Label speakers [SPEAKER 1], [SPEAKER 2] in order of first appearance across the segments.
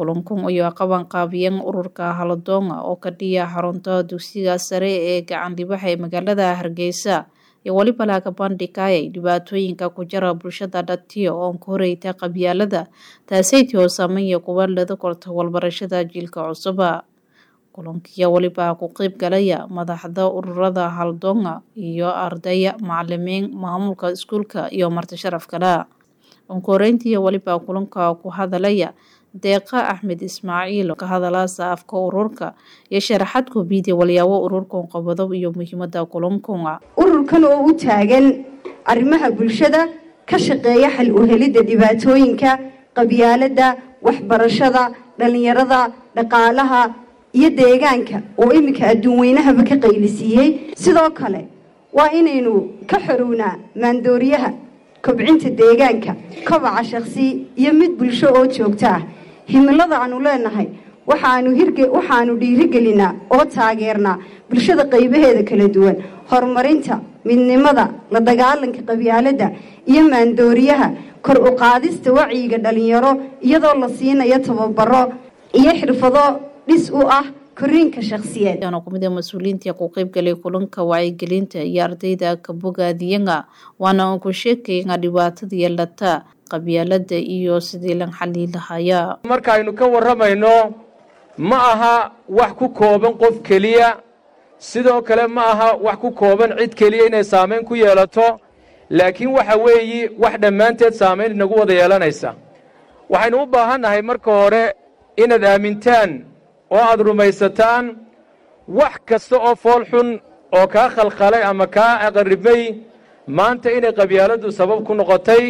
[SPEAKER 1] kulankun ayaa qaban qaabiyeen ururka haladoonga oo ka dhiya xarunta dugsiga sare ee gacan dhibaxa ee magaalada hargeysa iyo weliba laga bandhigayay dhibaatooyinka ku jira bulshada dhatiyo oon ka horeyta qabyaalada taasaytii oo saameeya kuwa lada korta walbarashada jiilka cusuba kulankiya weliba ku qeyb galaya madaxda ururada haldoonga iyo ardaya macalimiin maamulka iskuulka iyo marti sharaf kale onkoreyntii weliba kulanka ku hadalaya deeqa axmed ismaaciil ka hadalaasa afka ururka iyo sharaxaad koobiida walyaabo ururkan qabado iyo muhiimada kulankan
[SPEAKER 2] ururkan oo u taagan arrimaha bulshada ka shaqeeya xal u helidda dhibaatooyinka qabyaalada waxbarashada dhalinyarada dhaqaalaha iyo deegaanka oo iminka adduun weynahaba ka qaylisiiyey sidoo kale waa inaynu ka xorownaa maandooriyaha kobcinta deegaanka kobaca shakhsi iyo mid bulsho oo joogto ah himilada aanu leenahay waxaanu dhiirigelinaa oo taageernaa bulshada qaybaheeda kala duwan horumarinta midnimada la dagaalanka qabyaaladda iyo maandooriyaha kor u qaadista wacyiga dhalinyaro iyadoo la siinayo tababaro iyo xirfado dhis u ah koriinka shakhsiyeed
[SPEAKER 1] kumida mas-uuliyiinta ku qeybgalay kulanka wacyigelinta iyo ardayda kabogaadiyanga waana aan ku sheekayna dhibaatada yeelata qabyaalada iyo sidii lan xalii lahayaa
[SPEAKER 3] markaaynu ka warramayno ma aha wax ku kooban qof keliya sidoo kale ma aha wax ku kooban cid keliya inay saamayn ku yeelato laakiin waxa weeyi wax dhammaanteed saamayn inagu wada yeelanaysa waxaynu u baahannahay marka hore inaad aamintaan oo aad rumaysataan wax kasta oo fool xun oo kaa khalkhalay ama kaa aqaribay maanta inay qabyaaladdu sabab ku noqotay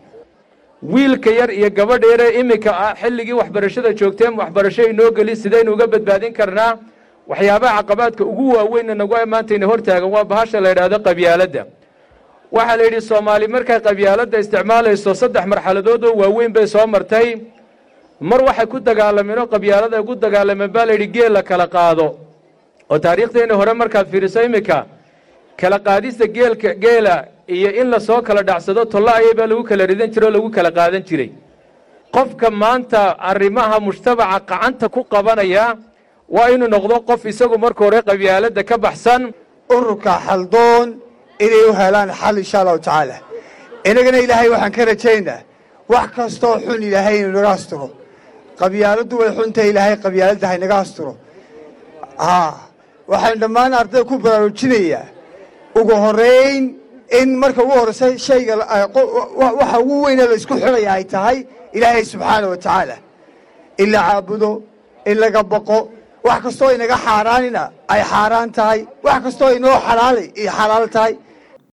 [SPEAKER 3] wiilka yar iyo gabadha yaree iminka ah xilligii waxbarashada joogteen waxbarasho inoo geli sidaynu uga badbaadin karnaa waxyaabaha caqabaadka ugu waaweynna nagu maanta ina hortaagan waa bahasha la yidhaahdo qabyaaladda waxaa la yidhi soomaali markay qabyaaladda isticmaalayso saddex marxaladood oo waaweyn bay soo martay mar waxay ku dagaalameen oo qabyaalada ay ku dagaalameen baa layidhi geel la kala qaado oo taariikhdeeni hore markaad fiiriso iminka kala qaadista geelka geela iyo in lasoo kala dhacsado tolla ayay baa lagu kala ridan jiray oo lagu kala qaadan jiray qofka maanta arrimaha mujtamaca qacanta ku qabanaya waa inuu noqdo qof isagu marka hore qabyaaladda ka baxsan
[SPEAKER 4] ururka xaldoon inay u helaan xal insha allahu tacaala inagana ilaahay waxaan ka rajaynaa wax kastoo xun ilaahay inuu naga asturo qabyaaladdu way xuntahay ilaahay qabyaaladda haynaga asturo haa waxaan dhammaan ardayda ku baraarujinayaa ugu horeyn in marka ugu horreysa shayga waxa ugu weyne la isku xidhaya ay tahay ilaahay subxaana wa tacaala in la caabudo in laga baqo wax kastoo inaga xaaraanina ay xaaraan tahay wax kastoo inoo xalaalay iyo xalaal tahay